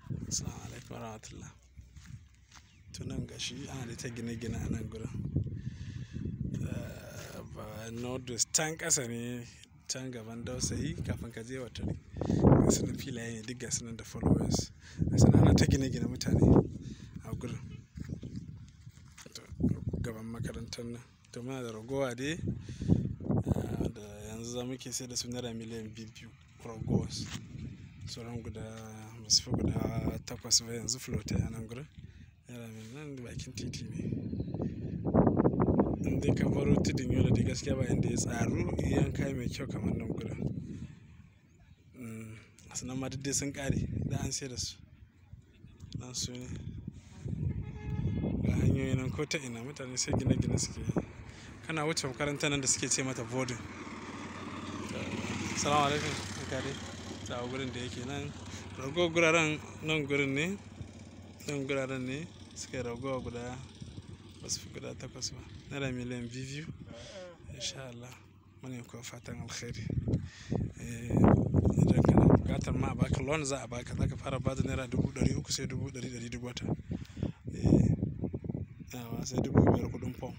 Assalamu alaikum warahmatullah. Tunan gashi ana da ta gine-gine a nan gurin. Ba Nordus can ƙasa ne can gaban dausayi kafin ka je watari. Gasu nan filaye ne duk gasu nan da followers. Gasu nan ana ta gine-gine mutane a gurin. Gaban makarantar nan. To muna da ragowa dai da yanzu za muke sai da su naira miliyan biyu ragowars. Sauran guda basu fi guda takwas ba yanzu floatai a nan gurin. Naira miliyan nan bakin titi ne. Indai ka baro tudun yola dai gaskiya ba inda ya tsaru yanka mai kyau kamar nan gurin. Gasu nan ma duk dai sun ƙare duk an sayar da su. Nan su ne. Ga hanyoyi nan ko ta ina mutane sai gine-gine suke yi. Kana wuce makarantar nan da suke ce mata boarding. Assalamu alaikum barka dai. Ga gurin da yake nan. Ragowar guraren nan gurin ne. Nan guraren ne suke ragowa guda basu fi guda takwas ba. Naira miliyan biyu in sha Allah. Muna yi muku fatan alkhairi. Idan kana buƙatar ma a baka loan za a baka. Zaka fara bada naira dubu ɗari uku sai dubu ɗari ɗari duk wata. Sai dubu biyar kuɗin form.